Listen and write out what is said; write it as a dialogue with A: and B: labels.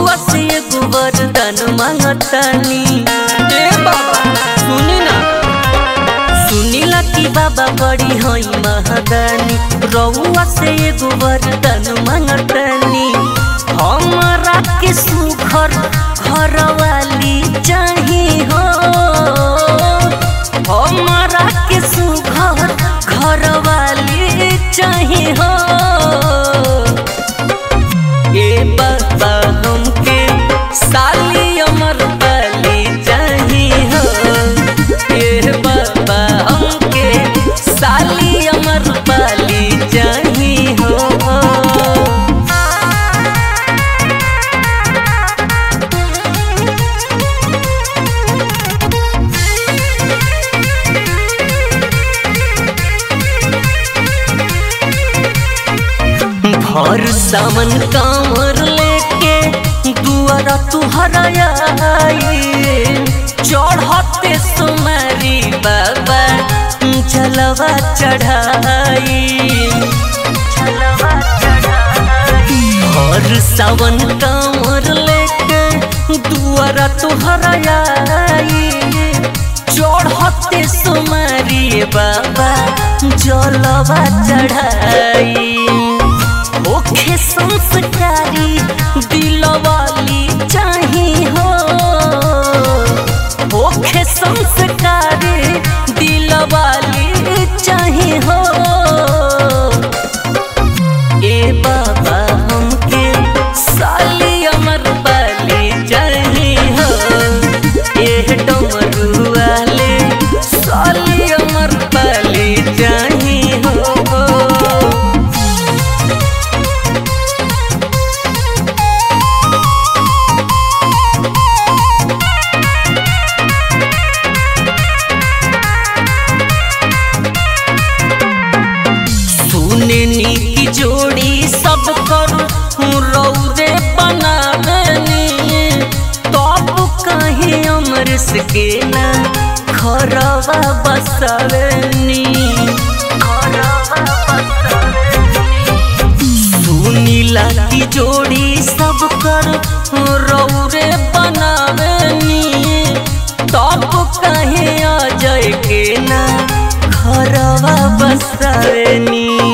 A: रउआ से एगो वरदान मांगतानी ए बाबा सुनी ना सुनीला की बाबा बड़ी हई महादानी रउआ से एगो वरदान मांगतानी हमरा के सुखर घरवाली चाही हो हमरा के सुखर घरवाली चाही हो ए बाबा हमके साली अमर बली चाही हो ए बाबा हमके साली अमर बली चाही हो भर सावन कांवर लेके दुआरा तुहरा आई चढ़ते सुमारी बाबा जलवा चढ़ाई भर सावन कांवर लेके दुआरा तुहरा आई चढ़ते सुमारी बाबा जलवा चढ़ाई ओखे संस्कारी दिलवाली चाही हो ओखे संस्कारी दिलवाली चाही हो ए बाबा हमके साली अमर बाली चाही हो ए डमरू वाले साली अमर बाली चाही हो सुननी की जोड़ी सब कर रौदे बनावेनी तब कहीं अमृत के ना खरवा बसवेनी सुनीला की जोड़ी सब कर रौरे बनावेनी तब कहीं अजय के ना खरवा बसवेनी